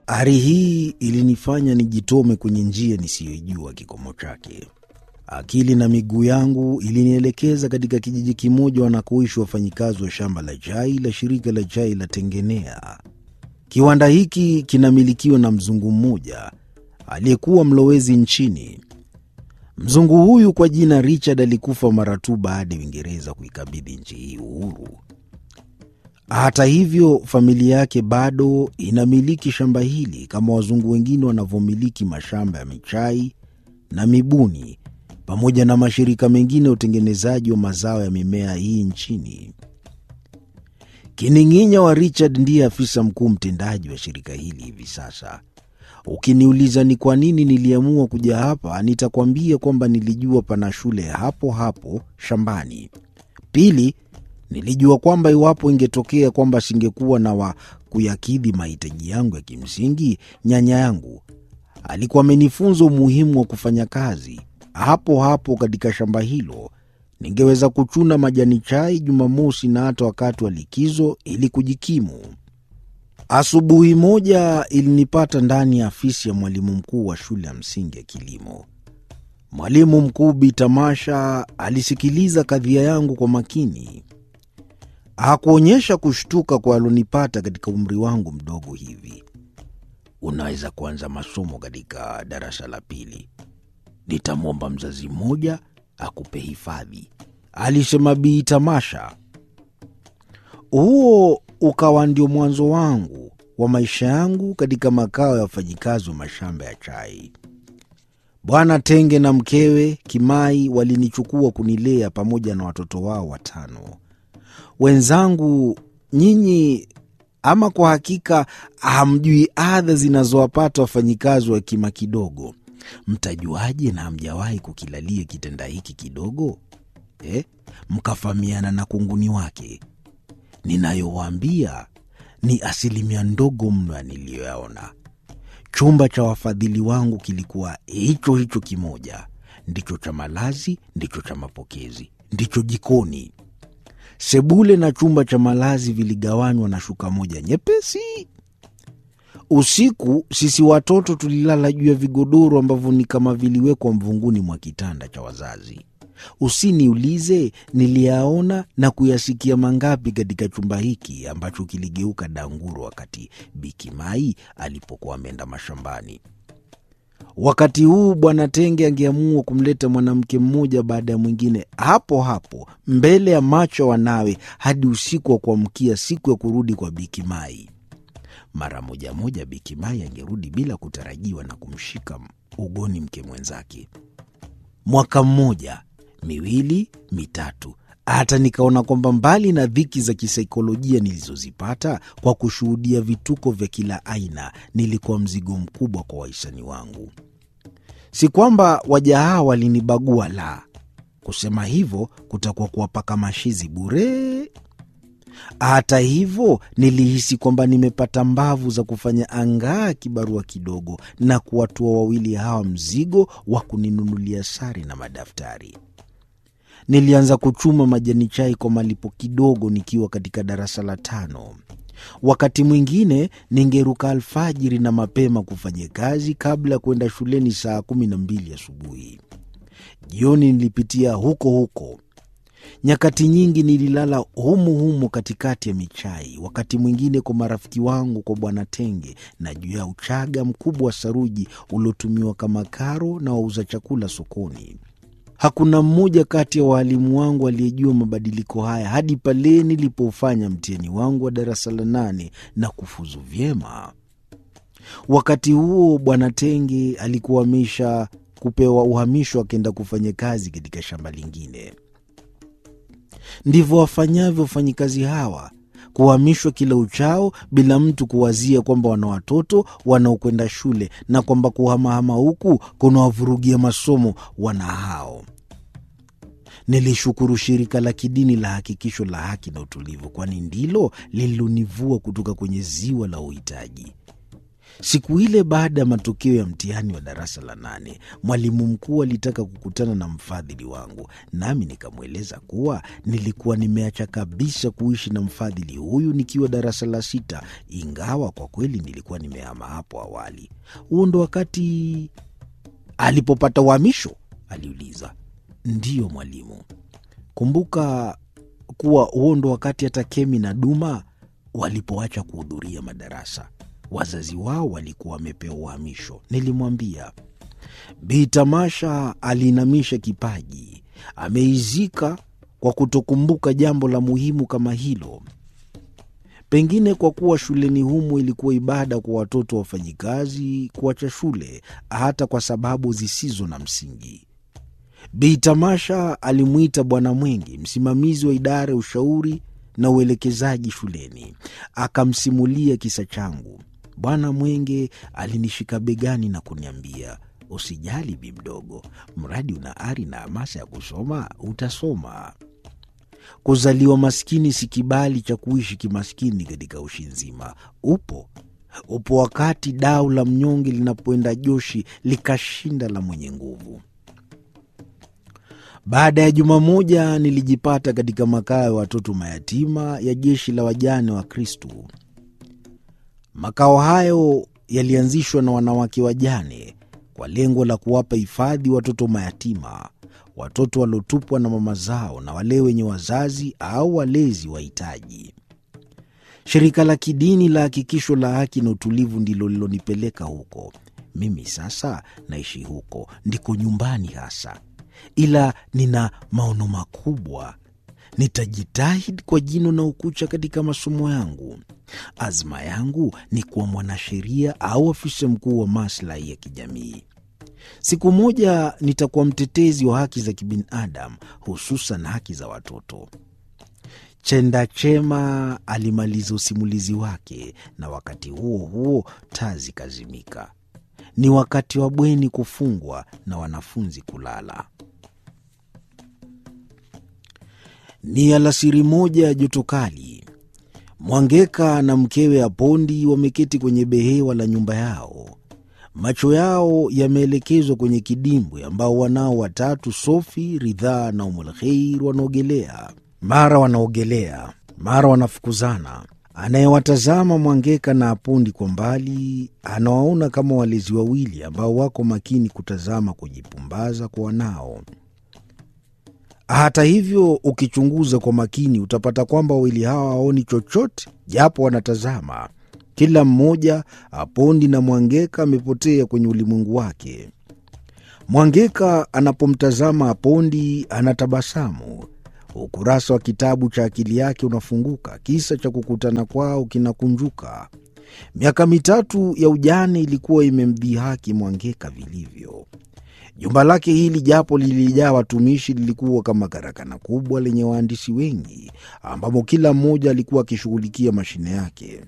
Hari hii ilinifanya nijitome kwenye njia nisiyoijua kikomo chake. Akili na miguu yangu ilinielekeza katika kijiji kimoja wanakoishi wafanyikazi wa shamba la chai la shirika la chai la Tengenea. Kiwanda hiki kinamilikiwa na mzungu mmoja aliyekuwa mlowezi nchini. Mzungu huyu kwa jina Richard alikufa mara tu baada ya Uingereza kuikabidhi nchi hii uhuru. Hata hivyo, familia yake bado inamiliki shamba hili kama wazungu wengine wanavyomiliki mashamba ya michai na mibuni pamoja na mashirika mengine ya utengenezaji wa mazao ya mimea hii nchini. Kining'inya wa Richard ndiye afisa mkuu mtendaji wa shirika hili hivi sasa. Ukiniuliza ni kwa nini niliamua kuja hapa, nitakwambia kwamba nilijua pana shule hapo hapo shambani. Pili, nilijua kwamba iwapo ingetokea kwamba singekuwa na wa kuyakidhi mahitaji yangu ya kimsingi, nyanya yangu alikuwa amenifunza umuhimu wa kufanya kazi hapo hapo katika shamba hilo. Ningeweza kuchuna majani chai Jumamosi na hata wakati wa likizo ili kujikimu. Asubuhi moja ilinipata ndani ya afisi ya mwalimu mkuu wa shule ya msingi ya kilimo. Mwalimu mkuu Bi Tamasha alisikiliza kadhia yangu kwa makini. Hakuonyesha kushtuka kwa alonipata katika umri wangu mdogo hivi. Unaweza kuanza masomo katika darasa la pili, nitamwomba mzazi mmoja akupe hifadhi, alisema Bi Tamasha. Huo ukawa ndio mwanzo wangu wa maisha yangu katika makao ya wafanyikazi wa mashamba ya chai. Bwana Tenge na mkewe Kimai walinichukua kunilea pamoja na watoto wao watano. Wenzangu nyinyi, ama kwa hakika hamjui adha zinazowapata wafanyikazi wa kima kidogo. Mtajuaje na hamjawahi kukilalia kitanda hiki kidogo eh? Mkafamiana na kunguni wake. Ninayowaambia ni asilimia ndogo mno ya niliyoyaona. Chumba cha wafadhili wangu kilikuwa hicho hicho kimoja, ndicho cha malazi, ndicho cha mapokezi, ndicho jikoni. Sebule na chumba cha malazi viligawanywa na shuka moja nyepesi. Usiku sisi watoto tulilala juu ya vigodoro ambavyo ni kama viliwekwa mvunguni mwa kitanda cha wazazi. Usiniulize niliyaona na kuyasikia mangapi katika chumba hiki ambacho kiligeuka danguro wakati Bikimai alipokuwa ameenda mashambani. Wakati huu Bwana Tenge angeamua kumleta mwanamke mmoja baada ya mwingine hapo hapo mbele ya macho ya wanawe hadi usiku wa kuamkia siku ya kurudi kwa Bikimai. Mara moja moja Bikimai angerudi bila kutarajiwa na kumshika ugoni mke mwenzake. Mwaka mmoja miwili mitatu, hata nikaona kwamba mbali na dhiki za kisaikolojia nilizozipata kwa kushuhudia vituko vya kila aina, nilikuwa mzigo mkubwa kwa wahisani wangu. Si kwamba waja hawa walinibagua, la. Kusema hivyo kutakuwa kuwapaka mashizi bure. Hata hivyo nilihisi kwamba nimepata mbavu za kufanya angaa kibarua kidogo na kuwatua wawili hawa mzigo wa kuninunulia sare na madaftari. Nilianza kuchuma majani chai kwa malipo kidogo nikiwa katika darasa la tano. Wakati mwingine ningeruka alfajiri na mapema kufanya kazi kabla ya kwenda shuleni saa kumi na mbili asubuhi. Jioni nilipitia huko huko. Nyakati nyingi nililala humu humu katikati ya michai, wakati mwingine kwa marafiki wangu kwa Bwana Tenge na juu ya uchaga mkubwa wa saruji uliotumiwa kama karo na wauza chakula sokoni. Hakuna mmoja kati ya waalimu wangu aliyejua mabadiliko haya hadi pale nilipofanya mtihani wangu wa darasa la nane na kufuzu vyema. Wakati huo Bwana Tenge alikuwa amesha kupewa uhamisho akaenda kufanya kazi katika shamba lingine. Ndivyo wafanyavyo wafanyikazi hawa, kuhamishwa kila uchao bila mtu kuwazia kwamba wana watoto wanaokwenda shule na kwamba kuhamahama huku kunawavurugia masomo wana hao. Nilishukuru shirika la kidini la Hakikisho la Haki na Utulivu, kwani ndilo lililonivua kutoka kwenye ziwa la uhitaji. Siku ile baada ya matokeo ya mtihani wa darasa la nane, mwalimu mkuu alitaka kukutana na mfadhili wangu, nami nikamweleza kuwa nilikuwa nimeacha kabisa kuishi na mfadhili huyu nikiwa darasa la sita, ingawa kwa kweli nilikuwa nimehama hapo awali. Huo ndo wakati alipopata uhamisho? aliuliza. Ndiyo mwalimu. Kumbuka kuwa huo ndo wakati hata Kemi na Duma walipoacha kuhudhuria madarasa wazazi wao walikuwa wamepewa uhamisho. Nilimwambia. Bi Tamasha aliinamisha kipaji, ameizika kwa kutokumbuka jambo la muhimu kama hilo. Pengine kwa kuwa shuleni humo ilikuwa ibada kwa watoto wa wafanyikazi kuacha shule, hata kwa sababu zisizo na msingi. Bi Tamasha alimwita Bwana Mwengi, msimamizi wa idara ya ushauri na uelekezaji shuleni, akamsimulia kisa changu. Bwana Mwenge alinishika begani na kuniambia, usijali bi mdogo, mradi una ari na hamasa ya kusoma utasoma. Kuzaliwa maskini si kibali cha kuishi kimaskini katika ushi nzima. Upo upo wakati dau la mnyonge linapoenda joshi likashinda la mwenye nguvu. Baada ya juma moja nilijipata katika makao ya watoto mayatima ya jeshi la wajane wa Kristu. Makao hayo yalianzishwa na wanawake wajane kwa lengo la kuwapa hifadhi watoto mayatima, watoto waliotupwa na mama zao na wale wenye wazazi au walezi wahitaji. Shirika la kidini la Hakikisho la Haki na Utulivu ndilo lilonipeleka huko. Mimi sasa naishi huko, ndiko nyumbani hasa, ila nina maono makubwa. Nitajitahidi kwa jino na ukucha katika masomo yangu. Azma yangu ni kuwa mwanasheria au afisa mkuu wa maslahi ya kijamii. Siku moja nitakuwa mtetezi wa haki za kibinadamu, hususan haki za watoto. Chenda Chema alimaliza usimulizi wake, na wakati huo huo taa zikazimika. Ni wakati wa bweni kufungwa na wanafunzi kulala. Ni alasiri moja ya joto kali. Mwangeka na mkewe Apondi wameketi kwenye behewa la nyumba yao. Macho yao yameelekezwa kwenye kidimbwi ambao wanao watatu, Sofi, Ridhaa na Umulkheir, wanaogelea. Mara wanaogelea, mara wanafukuzana. Anayewatazama Mwangeka na Apondi kwa mbali anawaona kama walezi wawili ambao wako makini kutazama kujipumbaza kwa wanao. Hata hivyo, ukichunguza kwa makini utapata kwamba wawili hawa hawaoni chochote, japo wanatazama. Kila mmoja, Apondi na Mwangeka, amepotea kwenye ulimwengu wake. Mwangeka anapomtazama Apondi anatabasamu. Ukurasa wa kitabu cha akili yake unafunguka, kisa cha kukutana kwao kinakunjuka. Miaka mitatu ya ujane ilikuwa imemdhihaki Mwangeka vilivyo. Jumba lake hili japo lilijaa watumishi, lilikuwa kama karakana kubwa lenye waandishi wengi, ambamo kila mmoja alikuwa akishughulikia mashine yake.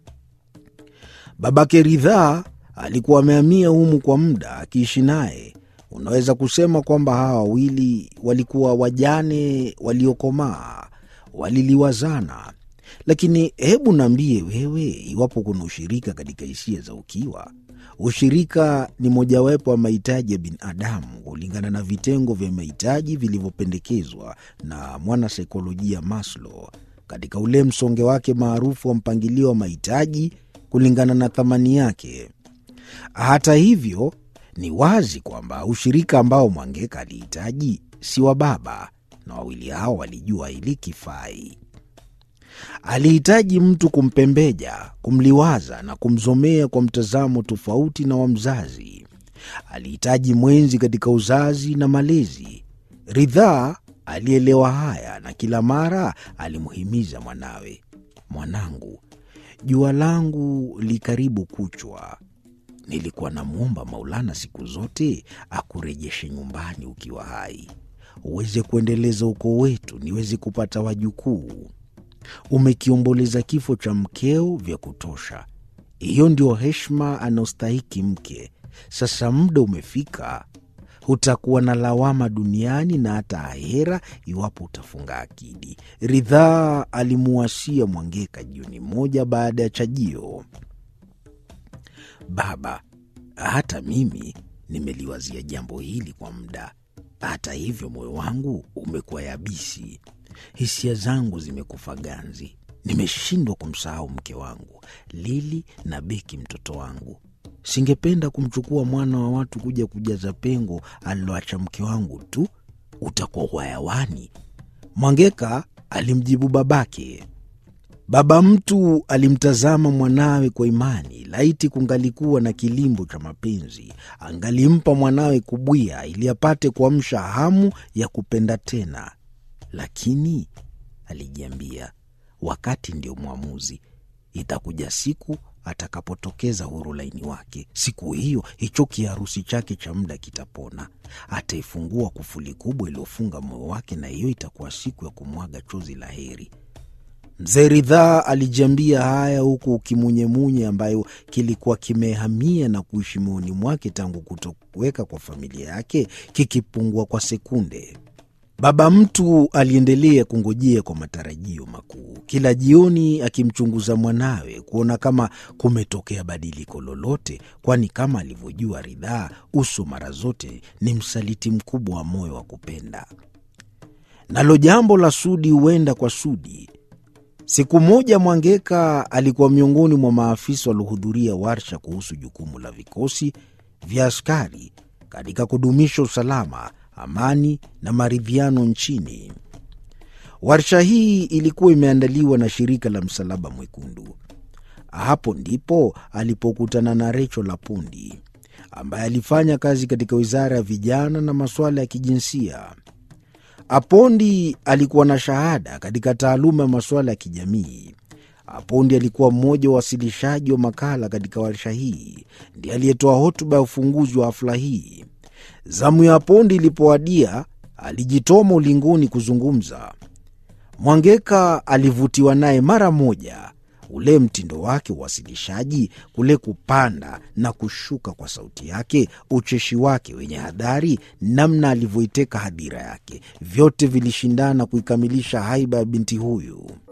Babake Ridhaa alikuwa amehamia humu kwa muda akiishi naye. Unaweza kusema kwamba hawa wawili walikuwa wajane waliokomaa, waliliwazana. Lakini hebu naambie wewe, iwapo kuna ushirika katika hisia za ukiwa Ushirika ni mojawapo wa mahitaji ya binadamu kulingana na vitengo vya mahitaji vilivyopendekezwa na mwanasaikolojia Maslow katika ule msonge wake maarufu wa mpangilio wa mahitaji kulingana na thamani yake. Hata hivyo, ni wazi kwamba ushirika ambao Mwangeka alihitaji si wa baba, na wawili hao walijua hili kifai. Alihitaji mtu kumpembeja, kumliwaza na kumzomea kwa mtazamo tofauti na wa mzazi. Alihitaji mwenzi katika uzazi na malezi. Ridhaa alielewa haya na kila mara alimhimiza mwanawe, mwanangu, jua langu li karibu kuchwa. Nilikuwa namwomba Maulana siku zote akurejeshe nyumbani ukiwa hai, uweze kuendeleza ukoo wetu, niweze kupata wajukuu. Umekiomboleza kifo cha mkeo vya kutosha. Hiyo ndio heshima anaostahiki mke. Sasa muda umefika, hutakuwa na lawama duniani na hata ahera iwapo utafunga akidi. Ridhaa alimuwasia Mwangeka jioni moja baada ya chajio. Baba, hata mimi nimeliwazia jambo hili kwa muda. Hata hivyo, moyo wangu umekuwa yabisi, hisia zangu zimekufa ganzi. Nimeshindwa kumsahau mke wangu Lili na Beki, mtoto wangu. Singependa kumchukua mwana wa watu kuja kujaza pengo aliloacha mke wangu tu. Utakuwa uhayawani. Mwangeka alimjibu babake. Baba mtu alimtazama mwanawe kwa imani. Laiti kungalikuwa na kilimbo cha mapenzi, angalimpa mwanawe kubwia ili apate kuamsha hamu ya kupenda tena. Lakini alijiambia, wakati ndio mwamuzi. Itakuja siku atakapotokeza hurulaini wake. Siku hiyo hicho kiharusi chake cha muda kitapona. Ataifungua kufuli kubwa iliyofunga moyo wake, na hiyo itakuwa siku ya kumwaga chozi la heri. Mzee Ridhaa alijiambia haya huku kimunyemunye ambayo kilikuwa kimehamia na kuishi moyoni mwake tangu kutoweka kwa familia yake kikipungua kwa sekunde. Baba mtu aliendelea kungojea kwa matarajio makuu, kila jioni akimchunguza mwanawe kuona kama kumetokea badiliko lolote, kwani kama alivyojua Ridhaa, uso mara zote ni msaliti mkubwa wa moyo wa kupenda. Nalo jambo la Sudi huenda kwa Sudi. Siku moja Mwangeka alikuwa miongoni mwa maafisa waliohudhuria warsha kuhusu jukumu la vikosi vya askari katika kudumisha usalama, amani na maridhiano nchini. Warsha hii ilikuwa imeandaliwa na shirika la Msalaba Mwekundu. Hapo ndipo alipokutana na Recho Lapundi ambaye alifanya kazi katika wizara ya vijana na masuala ya kijinsia. Apondi alikuwa na shahada katika taaluma ya masuala ya kijamii. Apondi alikuwa mmoja wa wasilishaji wa makala katika warsha hii, ndiye aliyetoa hotuba ya ufunguzi wa hafla hii. Zamu ya Apondi ilipowadia, alijitoma ulingoni kuzungumza. Mwangeka alivutiwa naye mara moja, ule mtindo wake wa uwasilishaji, kule kupanda na kushuka kwa sauti yake, ucheshi wake wenye hadhari, namna alivyoiteka hadhira yake, vyote vilishindana kuikamilisha haiba ya binti huyu.